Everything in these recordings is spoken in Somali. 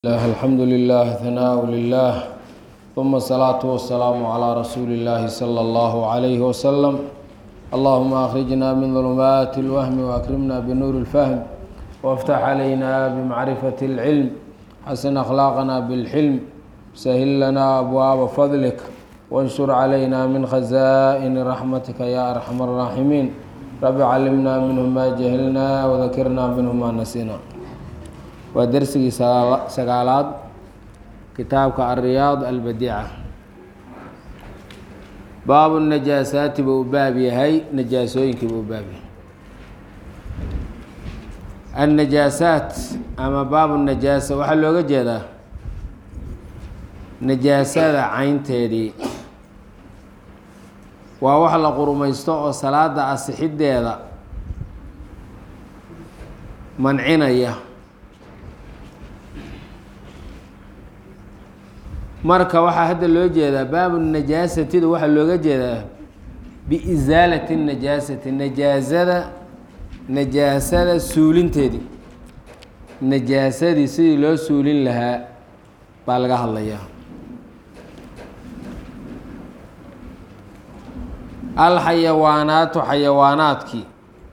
الله الحمد لله ثناء لله ثم الصلاة والسلام على رسول الله صلى الله عليه وسلم اللهم أخرجنا من ظلمات الوهم وأكرمنا بنور الفهم وافتح علينا بمعرفة العلم حسن أخلاقنا بالحلم سهل لنا أبواب فضلك وانشر علينا من خزائن رحمتك يا أرحم الراحمين رب علمنا منه ما جهلنا وذكرنا منه ما نسينا waa dersigii sagaalaad kitaabka alriyaad albadiica baabu najaasaati buu u baab yahay najaasooyinkii buu u baab yahay annajaasaat ama baabu najaasa waxaa looga jeedaa najaasada caynteedii waa wax la qurumaysto oo salaada asixiddeeda mancinaya marka waxaa hadda loo jeedaa baabu najaasatida waxaa looga jeedaa biisaalati najaasati najaasada najaasada suulinteedii najaasadii sidii loo suulin lahaa baa laga hadlayaa alxayawaanaatu xayawaanaadkii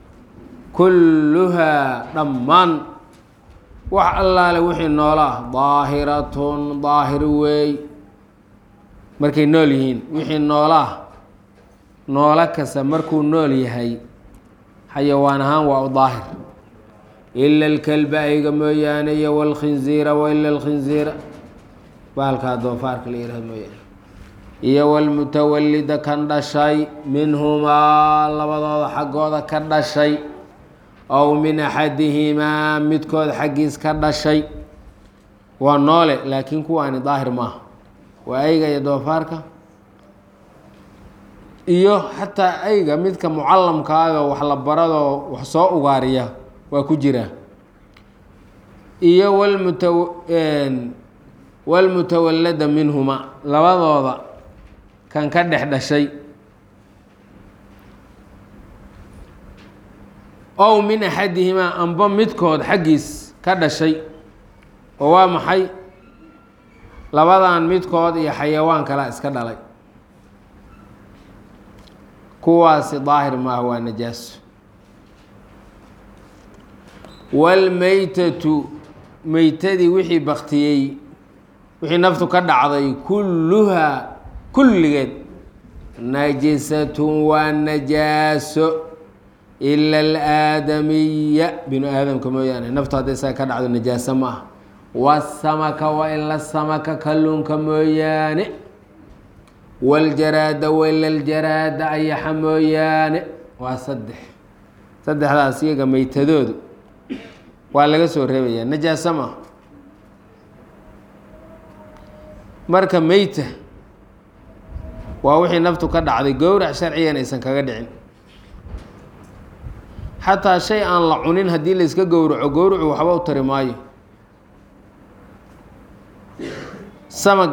kulluhaa dhammaan wax allaale wixii noola ah daahiratun daahir weey markay nool yihiin wixii noola ah noolo kasta markuu nool yahay xayawaan ahaan waa u daahir ila alkalba ayga mooyaane iyo walkhinziira waila alkhinziira baalkaa doofaarka la yihahdo mooyaane iyo walmutawalida kan dhashay minhumaa labadooda xaggooda ka dhashay ow min axadihimaa midkood xaggiis ka dhashay waa noole laakiin kuwaani daahir maaha waa ayga iyo doofaarka iyo xataa ayga midka mucallamkaayoo wax la baradoo wax soo ugaariya waa ku jira iyo walmuta walmutawallada minhuma labadooda kan ka dhex dhashay ow min axadihimaa amba midkood xaggiis ka dhashay oo waa maxay labadan midkood iyo xayawaan kala iska dhalay kuwaasi daahir maaha waa najaaso waalmeytatu meytadii wixii baktiyey wixii naftu ka dhacday kulluhaa kulligeed najisatun waa najaaso ila alaadamiya binu aadamka mooyaane naftu hadday isaga ka dhacdo najaaso ma ah wasamaka wa ila samaka kalluunka mooyaane waljaraada waila ljaraada ayaxa mooyaane waa saddex saddexdaas iyaga meytadoodu waa laga soo reebayaa najaaso ma marka meyta waa wixii naftu ka dhacday gowrac sharcigan aysan kaga dhicin xataa shay aan la cunin haddii la iska gowraco gowracu waxba u tari maayo samag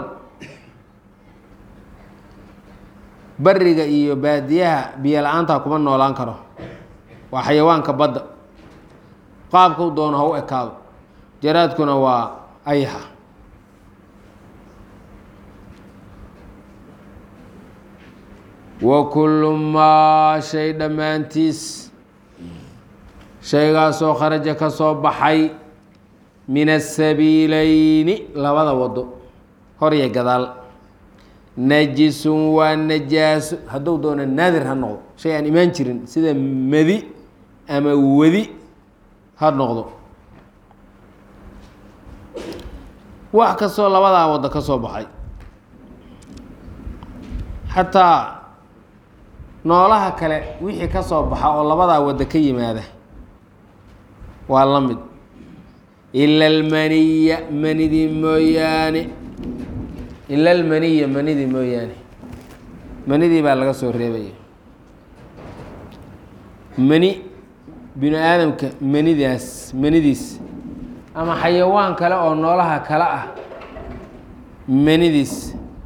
bariga iyo baadiyaha biyo la-aantaa kuma noolaan karo waa xayawaanka badda qaabkau doono ha u ekaado jaraadkuna waa ayaxa wa kullu maa shay dhammaantiis shaygaasoo kharaja ka soo baxay min asabiileyni labada wado hor iyo gadaal najisun waa najaaso hadduu doono naadir ha noqdo shay aan imaan jirin sida medi ama wedi ha noqdo wax kastoo labadaa wado ka soo baxay xataa noolaha kale wixii ka soo baxa oo labadaa waddo ka yimaada waa la mid ila almaniya manidii mooyaane ila almaniya manidii mooyaane manidii baa laga soo reebaya mani binu aadamka manidaas manidiis ama xayawaan kale oo noolaha kale ah manidiis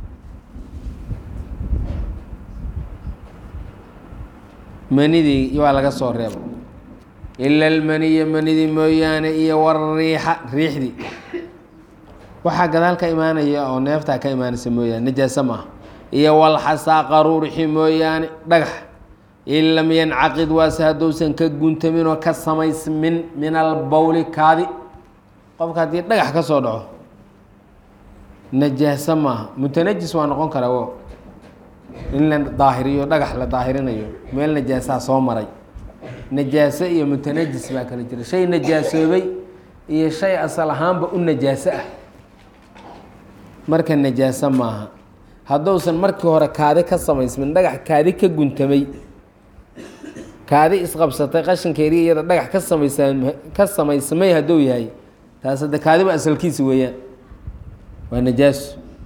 manidii waa laga soo reeba ila almaniya manidii mooyaane iyo wariixa riixdii waxaa gadaal ka imaanaya oo neeftaa ka imaanaysa mooyaane najaaso maaha iyo walxasaa qaruurixi mooyaane dhagax in lam yancaqid waase hadduusan ka guntamin oo ka samaysmin min albowli kaadi qofka haddii dhagax ka soo dhaco najaaso maaha mutanajis waa noqon karaa wo in la daahiriyo dhagax la daahirinayo meel najaasaa soo maray najaaso iyo mutanajis baa kala jira shay najaasoobay iyo shay asal ahaanba u najaaso ah marka najaaso maaha hadduusan markii hore kaadi ka samaysmin dhagax kaadi ka guntamay kaadi isqabsatay qashinkeedii iyada dhagax ka samaysa ka samaysmay hadduu yahay taas hadde kaadiba asalkiisa weeyaan waa najaaso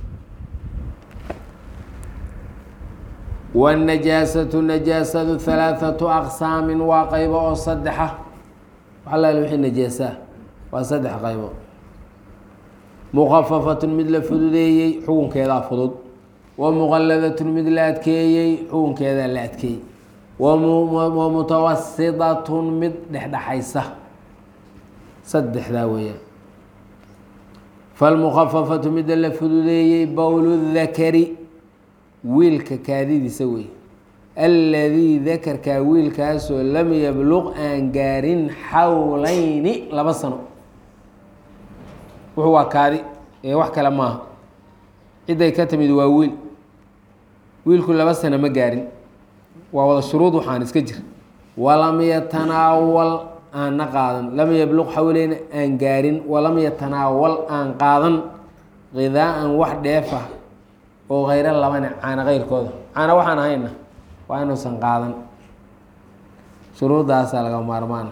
wاnajaasatu najaasadu halaaثatu aqsaamin waa qaybo oo saddexa waxalaal wixii najaasaa waa saddex qaybo mukafafatun mid la fududeeyey xukunkeedaa fudud wa muqaladatun mid la adkeeyey xukunkeedaa la adkeeyey wa mutawasidatun mid dhexdhexaysa saddexdaa weeyaan falmukafafatu midda la fududeeyey bowl dakari wiilka kaadidiisa wey alladii dakarkaa wiilkaasoo lam yabluq aan gaarin xawlayni laba sano wuxuu waa kaadi ee wax kale maaha cidday ka timid waa wiil wiilku laba sano ma gaarin waa wada shuruud waxaan iska jir walam yatanaawal aanna qaadan lam yabluq xawleyna aan gaarin walam yatanaawal aan qaadan qidaaan wax dheefa oo khayro labane caana keyrkooda caana waxaan ahayna waa inuusan qaadan shuruuddaasaa laga maarmaana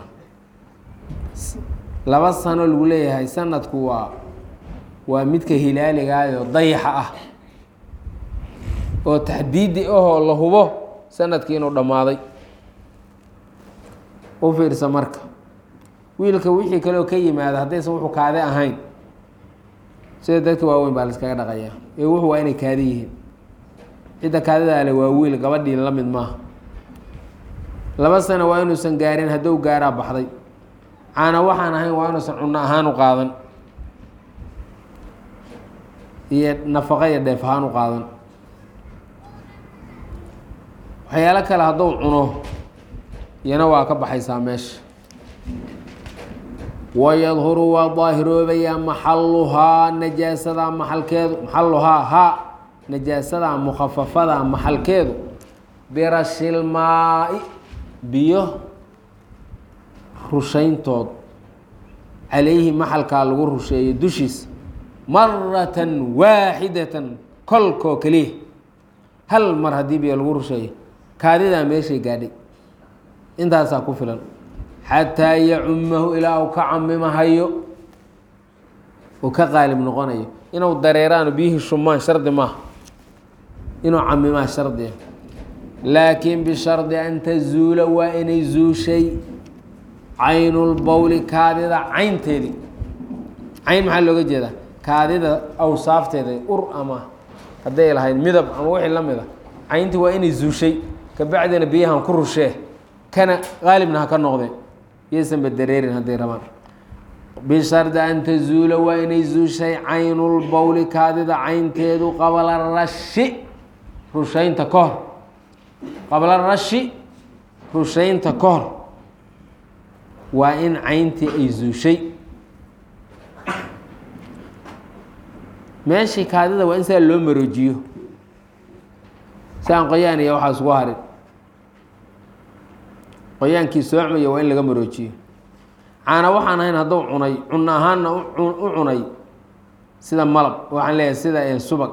laba sano lagu leeyahay sanadku waa waa midka hilaaligaayoo dayaxa ah oo taxdiidi ahoo la hubo sanadkii inuu dhammaaday u fiirsa marka wiilka wixii kaleoo ka yimaada haddaysan wuxuu kaade ahayn sida dadka waaweyn baa la iskaga dhaqayaa ee wuxu waa inay kaadi yihiin cidda kaadidaale waa wiil gabadhii la mid maaha laba sano waa inuusan gaarin hadduu gaaraa baxday caana waxaan ahayn waa inuusan cunno ahaan u qaadan iyo nafaqo iyo dheef ahaan u qaadan waxyaalo kale hadduu cuno iyana waa ka baxaysaa meesha wayadhuru waa daahiroobayaa maxaluhaa najaasadaa maxalkeedu maxaluhaa haa najaasadaa mukhafafadaa maxalkeedu birashilmaa-i biyo rushayntood calayhi maxalkaa lagu rusheeyo dushiisa maratan waaxidatan kolkoo keliya hal mar haddii biyo lagu rusheeyo kaadidaa meeshay gaadhay intaasaa ku filan xataa yacumahu ilaa uu ka camimahayo uu ka qaalib noqonayo inuu dareeraano biyihii shumaan shardi maaha inuu camimaa shardiya laakiin bishardi an tazuula waa inay zuushay caynulbowli kaadida caynteedii cayn maxaa looga jeedaa kaadida awsaafteeda ur ama hadday lahayd midab ama wixii la mid a cayntii waa inay zuushay kabacdina biyahan ku rushee kana qaalibna ha ka noqdeen yaysanba dareerin hadday rabaan bishardi an tazuula waa inay zuushay caynulbowli kaadida caynteedu qabla rashi rushaynta ka hor qabla rashi rushaynta ka hor waa in cayntii ay zuushay meeshii kaadida waa in saa loo maroojiyo si aan qoyaan iyo waxaa isugu harin qoyaankii soocmaya waa in laga maroojiyo caana waxaan ahayn hadduu cunay cunno ahaanna u cunay sida malab waxaan leeyahay sida subag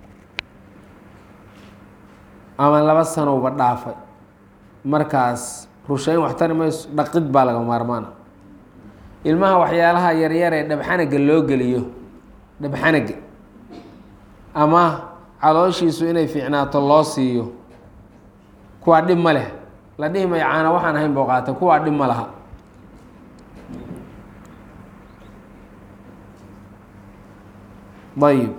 ama laba sanowba dhaafay markaas rushayn wax tari mayso dhaqid baa laga maarmaana ilmaha waxyaalaha yaryar ee dhabxanaga loo geliyo dhabxanaga ama calooshiisu inay fiicnaato loo siiyo kuwaa dhib ma leh la dhihi mayo caana waxaan ahayn boo qaata kuwaa dhib ma laha ayib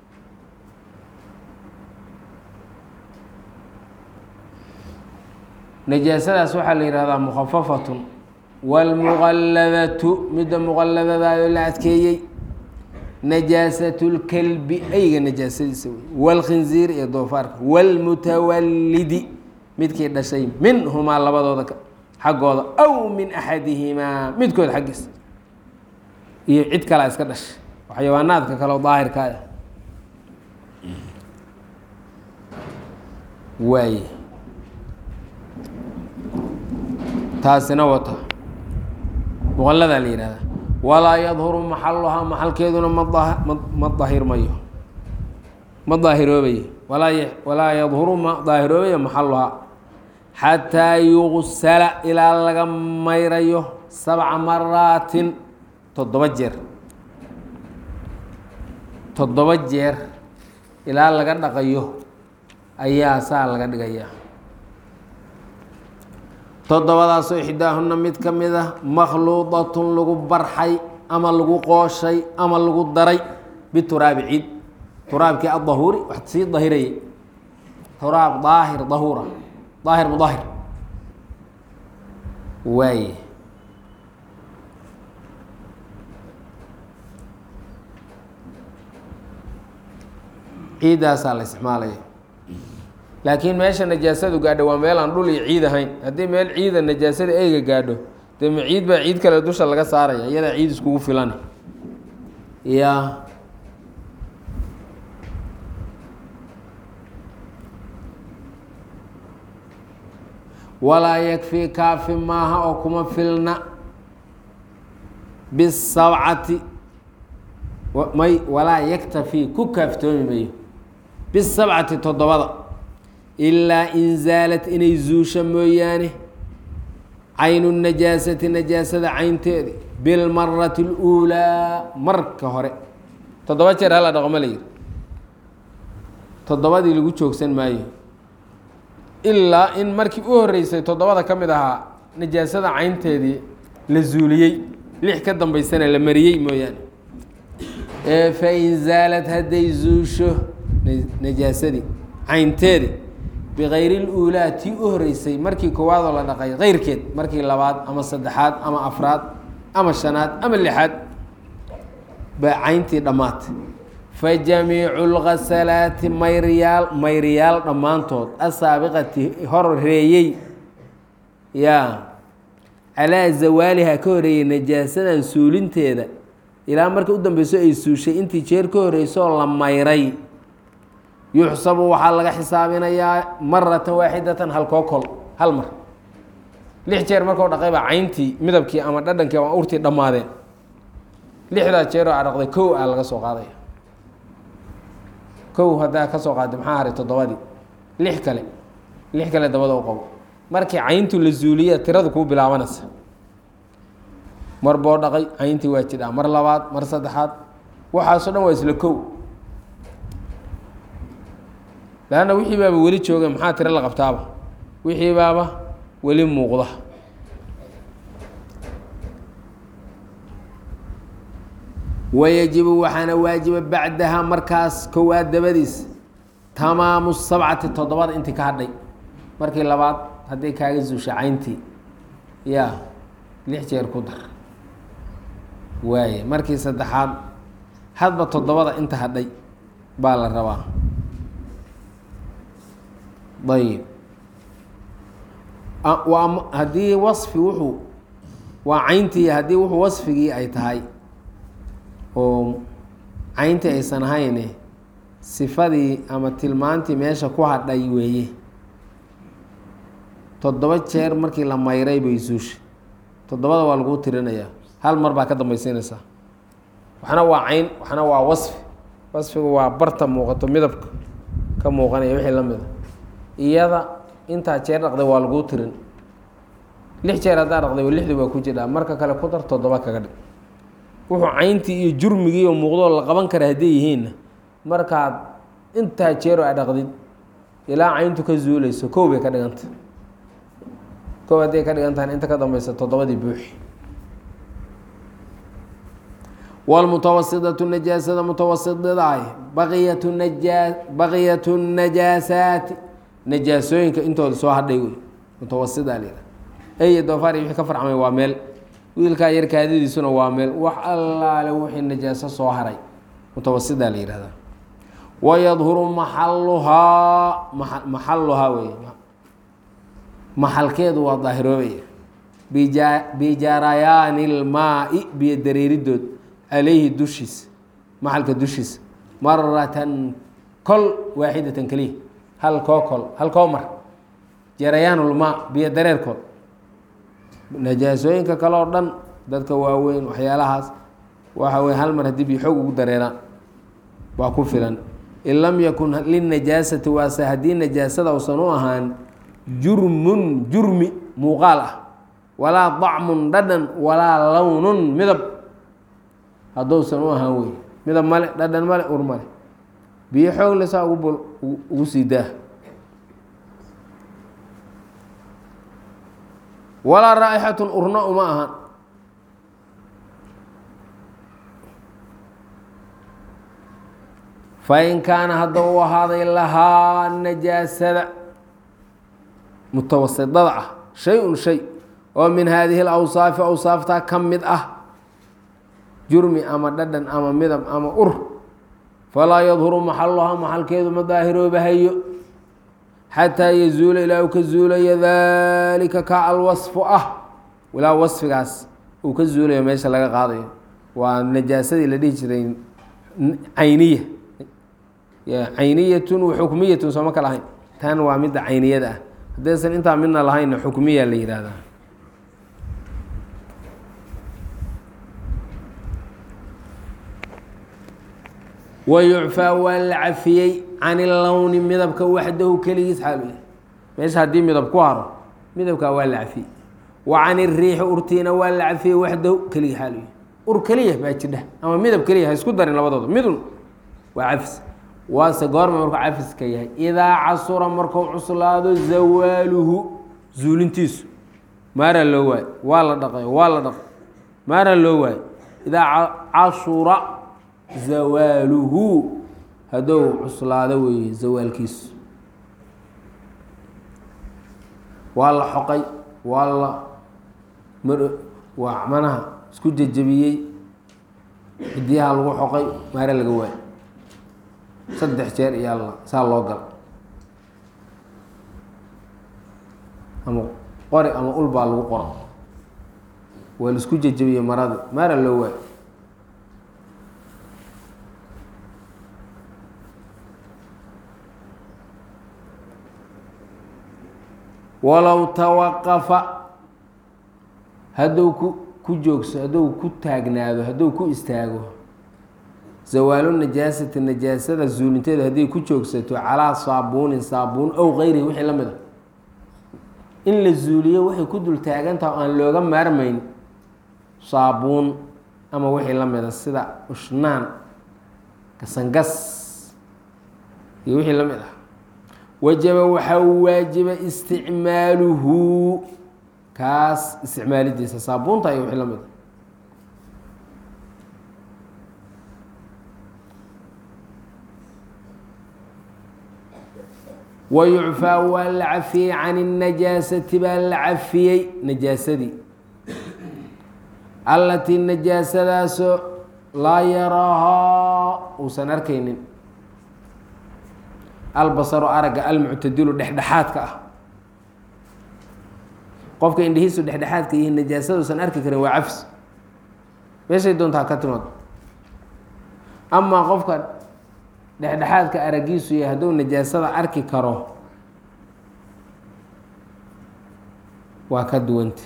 najaasadaas waxaa la yihahdaa mukhafafatun wاlmuqalladatu midda muqalladadaayoo la adkeeyey najaasatu lkelbi ayga najaasadiisa wey waalkhinziir iyo doofaarka waalmutawallidi midkii dhashay minhumaa labadooda xaggooda aw min axadihimaa midkood xaggiisa iyo cid kalea iska dhashay xayawaanaadka kaleo daahirka ah waaye taasina wata muqalladaa la yihahdaa walaa yadhuru maxaluhaa maxalkeeduna ma ma daahirmayo ma daahiroobayo walaa walaa yadhuru ma daahiroobayo maxaluhaa xataa yugsala ilaa laga mayrayo sabca maraatin toddoba jeer toddoba jeer ilaa laga dhaqayo ayaa saa laga dhigayaa toddobadaasoo ixdaahuna mid ka mid ah makhluudatun lagu barxay ama lagu qooshay ama lagu daray bituraabi ciid turaabkii adahuuri wax sii dahirayay turaab daahir dahuura daahir mudahir waaye ciiddaasaa la isticmaalaya laakiin meesha najaasadu gaadho waa meel aan dhul iyo ciid ahayn haddii meel ciida najaasada eyga gaadho dee ma ciid baa ciid kale dusha laga saaraya iyadaa ciid iskugu filan ya walaa yakfii kaafi maaha oo kuma filna bisabcati may walaa yaktafii ku kaaftoomi mayo bisabcati toddobada ilaa in zaalat inay zuusho mooyaane caynu najaasati najaasada caynteedi bilmarati اluulaa marka hore toddoba jeer hala dhaqo ma la yihi toddobadii lagu joogsan maayo ilaa in markii u horeysay toddobada ka mid ahaa najaasada caynteedii la zuuliyey lix ka dambaysana la mariyey mooyaane fain zaalad hadday zuusho najaasadii caynteedi bikayri اluulaa tii u horeysay markii koowaadoo la dhaqay keyrkeed markii labaad ama saddexaad ama afraad ama shanaad ama lixaad baa cayntii dhammaatay fajamiicu اlghasalaati mayriyaal mayriyaal dhammaantood asaabiqati horeeyey yaa calaa zawaaliha ka horeeyey najaasadan suulinteeda ilaa marka u dambeyso ay suushay intii jeer ka horeysooo la mayray yuxsabu waxaa laga xisaabinayaa maratan waaxidatan halkoo kol hal mar lix jeer markau dhaqay baa cayntii midabkii ama dhadhankii ama urtii dhammaadeen lixdaa jeeroo a dhaqday kow aa laga soo qaadaya kow haddaa ka soo qaaday maxaa haray toddobadii lix kale lix kale dabada u qabo markii cayntu la zuuliya tiradu kuu bilaabanaysa mar boo dhaqay cayntii waa jidhaa mar labaad mar saddexaad waxaasoo dhan waa isla kow laanna wixii baaba weli jooga maxaa tiro la qabtaaba wixii baaba weli muuqda wayajibu waxaana waajiba bacdaha markaas kowaad dabadiis tamaamu sabcati toddobada intii ka hadhay markii labaad hadday kaaga zuusha cayntii ya lix jeer ku dar waaye markii saddexaad hadba toddobada inta hadhay baa la rabaa ayib waa haddii wasfi wuxuu waa cayntii haddii wuxuu wasfigii ay tahay oo cayntii aysan ahayne sifadii ama tilmaantii meesha ku hadhay weeye toddoba jeer markii la mayray bay suusha toddobada waa laguu tirinayaa hal mar baa ka dambaysiinaysaa waxna waa cayn waxna waa wasfi wasfigu waa barta muuqato midabka ka muuqanaya wixii la mida iyada intaa jeer dhaqday waa laguu tirin lix jeer haddaa dhaqday lixdii waa ku jiraa marka kale ku dar toddoba kaga dhig wuxuu cayntii iyo jurmigii oo muuqdoo la qaban kara hadday yihiinna markaad intaa jeeroo a dhaqdid ilaa cayntu ka zuuleyso kow bay ka dhiganta kow hadday ka dhigan tahan inta ka dambeysa toddobadii buuxi wlmutawasidatu najaasada mutawasidaah baqiyatu najaa baqiyatu najaasaati najaasooyinka intooda soo hadhay wey mutawasida la ey doofaar wixii ka farcmay waa meel wiilkaa yar kaadadiisuna waa meel wax allaale wixii najaaso soo haray mutawasidaa la yihahdaa wayadhuru maxaluhaa maa maxaluhaa wey maxalkeedu waa daahiroobaya bija bijarayaani ilmaai biyo dareeridood calayhi dushiisa maxalka dushiisa maratan kol waaxidatan keliya hal koo kol hal koo mar jarayaanulmaa biyo dareerkood najaasooyinka kale oo dhan dadka waaweyn waxyaalahaas waxa weye hal mar haddii biyo xoog ugu dareeraan waa ku filan in lam yakun linajaasati waase haddii najaasada usan u ahaan jurmun jurmi muuqaal ah walaa dacmun dhadhan walaa lownun midab hadduusan u ahaan wey midab male dhadhan male ur male biyo xoog le saa ugu ugu sii daa walaa raa'ixatun urna uma ahan fain kaana hadda u ahaaday lahaa najaasada mutawasidada ah shay-un shay oo min haadihi alawsaafi awsaaftaa ka mid ah jurmi ama dhadhan ama midab ama ur falaa yadhuru maxaluhaa maxalkeedu ma daahiroobahayo xataa yazuula ilaa uu ka zuulayo daalika ka alwasfu ah ilaa wasfigaas uu ka zuulayo meesha laga qaadayo waa najaasadii la dhihi jiray cayniya cayniyatun wa xukmiyatun sooma kala ahayn tan waa midda cayniyada ah haddaysan intaa midna lahaynna xukmiya la yihahdaa wa yucfaa waa la cafiyey can ilowni midabka waxdahu keligiis xaalu yahay meesha haddii midab ku haro midabkaa waa la cafiyey wa can iriixi urtiina waa la cafiyey waxdahu keligii xaalu yahay ur keliya baa jidha ama midab keliya ha isku darin labadooda midun waa cafis waase goorma markuu cafiska yahay idaa casura markuu cuslaado zawaaluhu zuulintiisu maaraa loo waayo waa la dhaqay waa la dhaqay maaraa loo waayo idaa casura zawaaluhu hadduu cuslaado weeye zawaalkiisu waa la xoqay waa la mar waa manaha isku jejebiyey xidiyaha lagu xoqay maare laga waayo saddex jeer iyo alla saa loo gala ama qori ama ul baa lagu qora waa la isku jejebiyey maradi maara loo waayo walow tawaqafa hadduu ku ku joogso hadduu ku taagnaado hadduu ku istaago zawaalu najaasati najaasada zuulinteeda hadday ku joogsato calaa saabuunin saabuun ow kayrihi wixii la mid a in la zuuliyo waxay ku dul taagantaha o aan looga maarmayn saabuun ama wixii la mida sida ushnaan gasangas iyo wixii la mid ah wajaba waxaa waajiba isticmaaluhu kaas isticmaalidiisa saabuunta iyo wixii la mid a wayucfaa waa la cafiyey can الnajaasati baa la cafiyey najaasadii allatii najaasadaasoo laa yaraahaa uusan arkaynin albasaru aragga almuctadilu dhexdhexaadka ah qofka indhihiisu dhexdhexaadka yihiin najaasada uusan arki karin waa cafs meeshay doontaa ka timaado amaa qofka dhexdhexaadka aragiisu yahay hadduu najaasada arki karo waa ka duwanta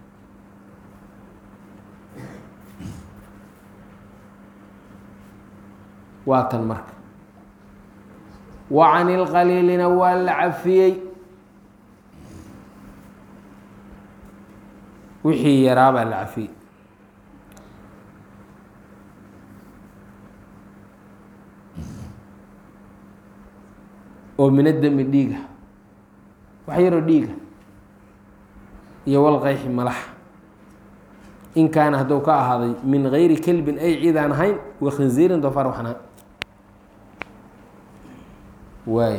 waa tan marka wa can ilqaliilina waa la cafiyey wixii yaraa baa la cafiyey oo mina demi dhiiga wax yaroo dhiiga iyo walqayxi malaxa in kaana hadduu ka ahaaday min gayri kelbin ay ciidaan ahayn wa khinziirin doofaar waxaan ahayn waay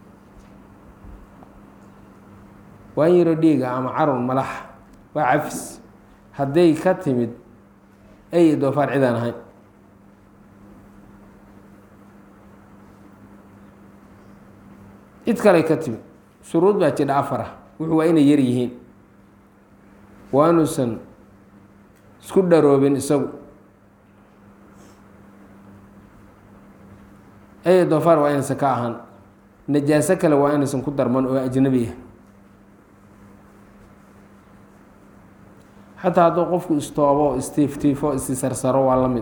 waan yaroo dhiiga ama carun malaxa waa cafis hadday ka timid ay doofaar cidaan ahayn cid kaley ka timi shuruud baa jidha afar ah wuxuu waa inay yar yihiin waa inuusan isku dharoobin isagu ey doofaar waa inaysan ka ahaan najaaso kale waa inaysan ku darman oo ajnabiya xataa hadduu qofku istoobo istiiftiifo istisarsaro waa la mid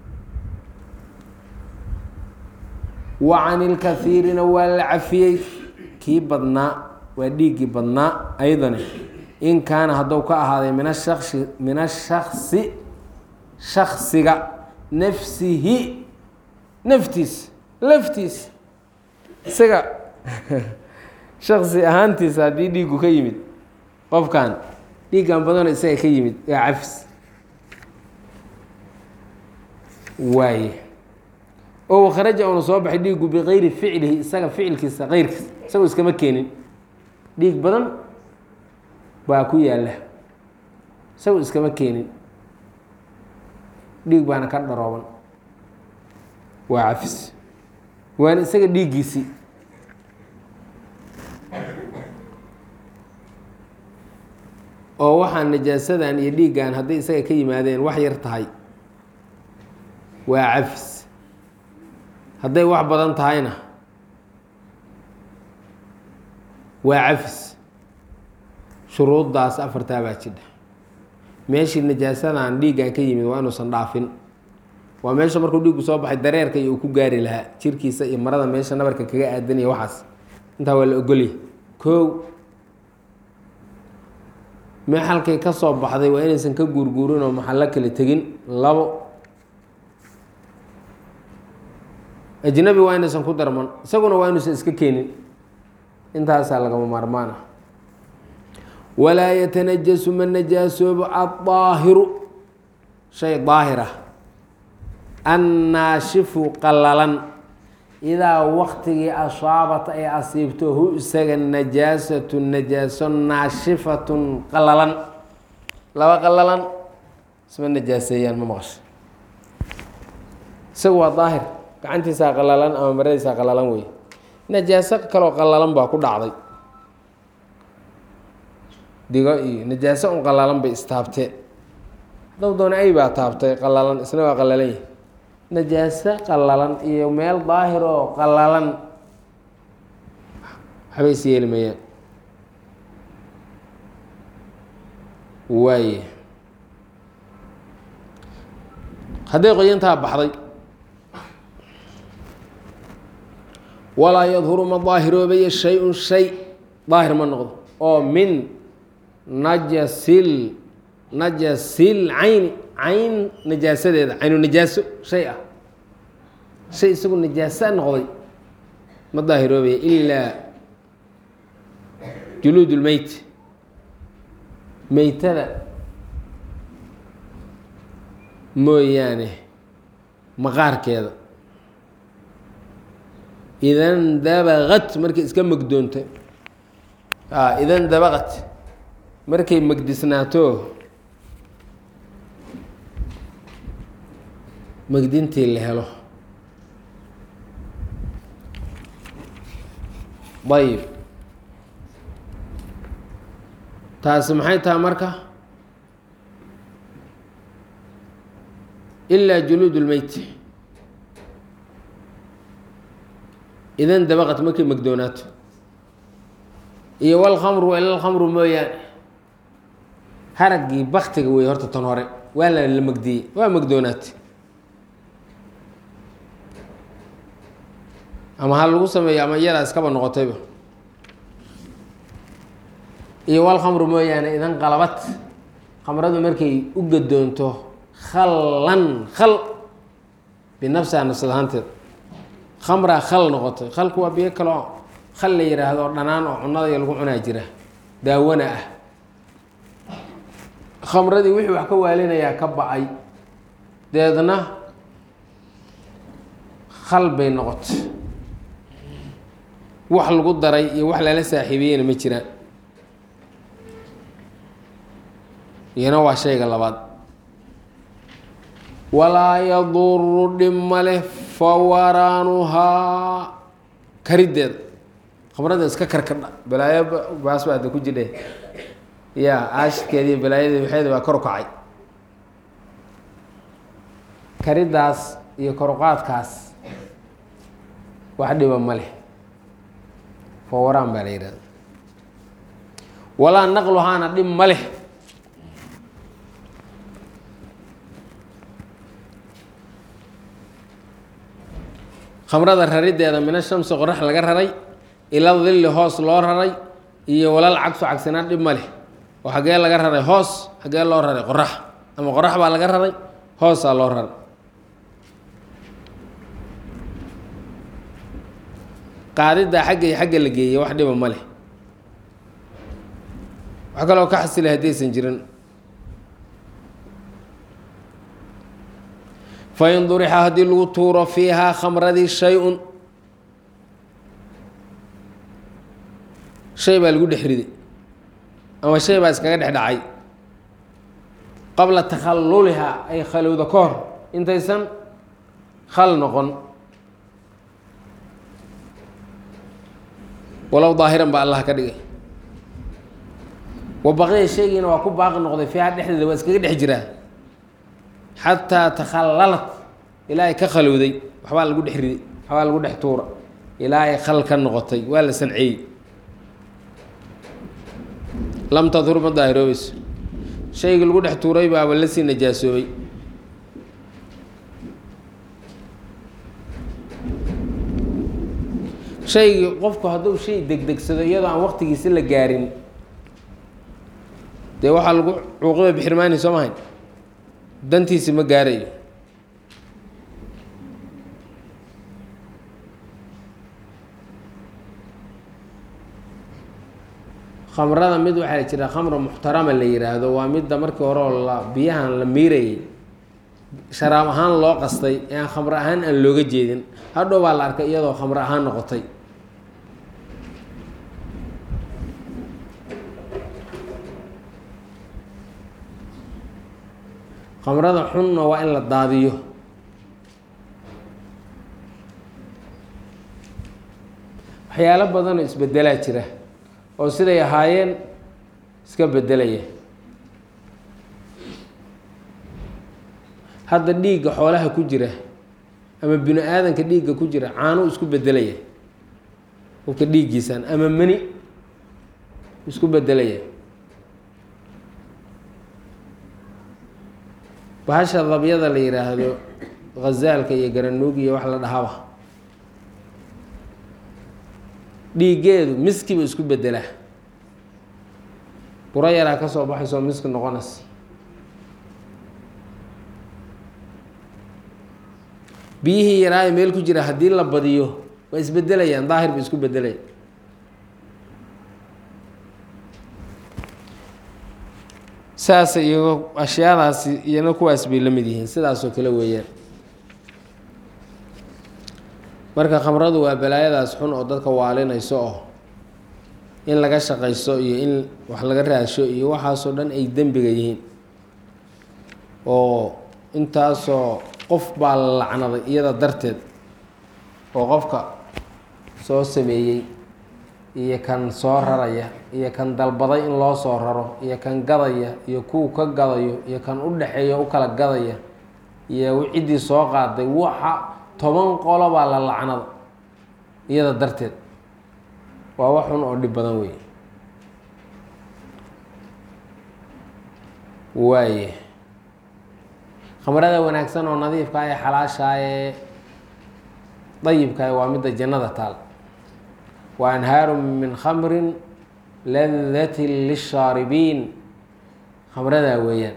wa can ilkaiirina waa la cafiyey kii badnaa waa dhiiggii badnaa ayadana in kaana hadduu ka ahaaday min ashasi min ashaksi shaksiga nafsihi naftiis laftiis isaga shaksi ahaantiisa haddii dhiiggu ka yimid qofkan dhiiggan badano isaga ka yimid waa cafis waaye oo kharaja uuna soo baxay dhiiggu bikayri ficlihi isaga ficilkiisa keyrkiisa isagoo iskama keenin dhiig badan baa ku yaalla isagoo iskama keenin dhiig baana ka dharooban waa cafis waana isaga dhiiggiisii oo waxaa najaasadan iyo dhiiggan hadday isaga ka yimaadeen wax yar tahay waa cafis hadday wax badan tahayna waa cafis shuruuddaas afartaa baa jidha meeshii najaasadan dhiiggan ka yimid waa inuusan dhaafin waa meesha markuu dhiiggu soo baxay dareerka iyo uu ku gaari lahaa jirkiisa iyo marada meesha nabarka kaga aadanaya waxaas intaa waa la ogolya kow meexalkay ka soo baxday waa inaysan ka guurguurin oo maxallo kale tegin labo ajnabi waa inaysan ku darman isaguna waa inuusan iska keenin intaasaa lagama maarmaan ah walaa yatanajasu ma najaasoobo addaahiru shay daahir ah annaashifu qallalan idaa waktigii asaabat ay asiibto hu isaga najaasatu najaaso naashifatun qallalan laba qallalan isma najaaseeyaan ma maqasho isagu waa daahir gacantiisaa qallalan ama maradiisaa qallalan wey najaaso kaloo qallalan baa ku dhacday digo iyo najaaso un qallalan bay istaabteen dab doona ay baa taabtay qallalan isna waa qallalan yahi najaaso qallalan iyo meel daahir oo qallalan waxba is yeeli mayaan waaye hadday qoyantaa baxday walaa yadhuru ma daahiroobaya shay-un shay daahir ma noqdo oo min najasil najasil cayni cayn najaasadeeda caynu najaaso shay ah shay isagu najaaso noqday ma daahiroobaya ilaa juluud lmeyt meytada mooyaane maqaarkeeda idan dabaqat markay iska megdoonta idan dabaqat markay megdisnaato megdintii la helo ayib taasi maxay tahay marka ilaa juluud lmeyt idan dabaqat markay megdoonaato iyo walkhamru ila lkhamru mooyaane haraggii baktiga wey horta tan hore waa la la megdiyey waa megdoonaatay ama ha lagu sameeyo ama iyadaa iskaba noqotayba iyo walkhamru mooyaane idan qalabad khamradu markay u gadoonto khallan khal binafsiha nafsad ahaanteed khamraa khal noqotay khalku waa biyo kaloo khal la yihaahdo oo dhanaan oo cunada iyo lagu cunaa jira daawana ah khamradii wixii wax ka waalinayaa ka ba-ay deedna khal bay noqotay wax lagu daray iyo wax lala saaxiibiyeyna ma jiraan iyana waa shayga labaad walaa yaduru dhib ma leh fawaraanuhaa kariddeeda khamrada iska karkadha balaayo baas baa da ku jidhe ya aashidkeediiyo balaayadii waxeeda baa kor u kacay karidaas iyo koruqaadkaas wax dhiba ma leh fawaraan baa la yidhahda walaa naqluhaana dhib ma leh khamrada rarideeda mina shamsi qorax laga raray ila dilli hoos loo raray iyo walal cagsu cagsinaan dhib ma leh oo xaggee laga raray hoos xaggee loo raray qorax ama qorax baa laga raray hoosaa loo raray qaadiddaa xagga iyo xagga la geeyey wax dhiba ma leh wax kaloo ka xasilay haddaysan jirin fain durixa haddii lagu tuuro fiihaa khamradii shay-un shay baa lagu dhex riday ama shay baa iskaga dhex dhacay qabla takhallulihaa ay khalowda ka hor intaysan khal noqon walow daahiran baa allah ka dhigay wa baqiya shaygiina waa ku baaqi noqday fiiha dhexdeeda waa iskaga dhex jiraa xataa takhallalat ilaa ay ka khalowday waxbaa lagu dhex riday waxbaa lagu dhex tuura ilaa ay khal ka noqotay waa la sanceeyey lam tadur ma daahiroobayso shaygii lagu dhex tuuray baaba la sii najaasoobay shaygii qofku hadduu shay degdegsado iyadoo aan waqtigiisi la gaarin dee waxaa lagu cuuqiba bixirmaani soo mahayn dantiisi ma gaarayo khamrada mid waxaa la jira khamra muxtarama la yiraahdo waa midda markii hore oo la biyahan la miirayay sharaab ahaan loo qastay ee aan khamro ahaan aan looga jeedin hadhow baa la arkay iyadoo khamro ahaan noqotay khamrada xunna waa in la daadiyo waxyaalo badanoo isbedelaa jira oo siday ahaayeen iska bedelaya hadda dhiigga xoolaha ku jira ama bini aadanka dhiigga ku jira caanuu isku bedelaya qofka dhiiggiisan ama mani isku bedelaya bahasha dabyada la yidhaahdo khazaalka iyo garanuug iyo wax la dhahaba dhiiggeedu miskiba isku bedelaa buro yaraa ka soo baxaysoo miski noqonays biyihii yaraayo meel ku jira haddii la badiyo waa isbedelayaan daahir ba isku bedelaya saas iyo ashyaadaasi iyana kuwaas bay la mid yihiin sidaasoo kale weeyaan marka khamradu waa balaayadaas xun oo dadka waalinayso oo in laga shaqaysto iyo in wax laga raasho iyo waxaasoo dhan ay dembiga yihiin oo intaasoo qof baa la lacnaday iyada darteed oo qofka soo sameeyey iyo kan soo raraya iyo kan dalbaday in loo soo raro iyo kan gadaya iyo kuwa ka gadayo iyo kan u dhexeeya u kala gadaya iyo ciddii soo qaaday waxa toban qolo baa la lacnada iyada darteed waa wax xun oo dhib badan wey waaye khamrada wanaagsan oo nadiifka ee xalaashaa ee dayibka waa midda jannada taal wa anhaaru min khamrin ladatin lishaaribiin khamradaa weeyaan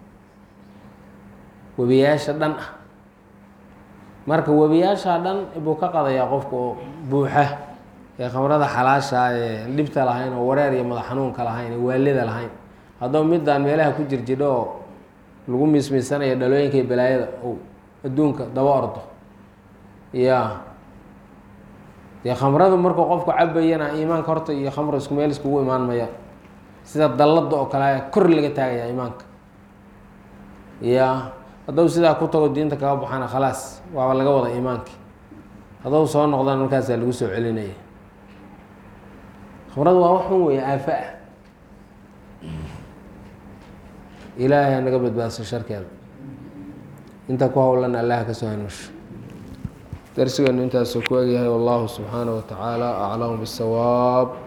webiyaasha dhan ah marka webiyaashaa dhan buu ka qadayaa qofka oo buuxa ee khamrada xalaashaa ee dhibta lahayn oo wareer iyo madax xanuunka lahayn ee waalida lahayn haddaba midaan meelaha ku jirjidho oo lagu miismiisanayo dhalooyinka iyo balaayada ou adduunka daba ordo ya dee khamradu markuu qofku cabayana iimaanka horta iyo khamra isku meel iskugu imaan maya sida dallada oo kale kor laga taagaya iimaanka ya hadduu sidaa ku tago diinta kaga baxana khalaas waaba laga wada iimaanki hadduu soo noqdana markaasaa lagu soo celinaya khamradu waa wax un weeye aafo ah ilaahay ha naga badbaadso sharkeeda inta ku howlan allah ka soo hanuusho darsigeenu intaasuu ku egyahay wallahu subxaanaه wa tacaala aclamu bالsawaab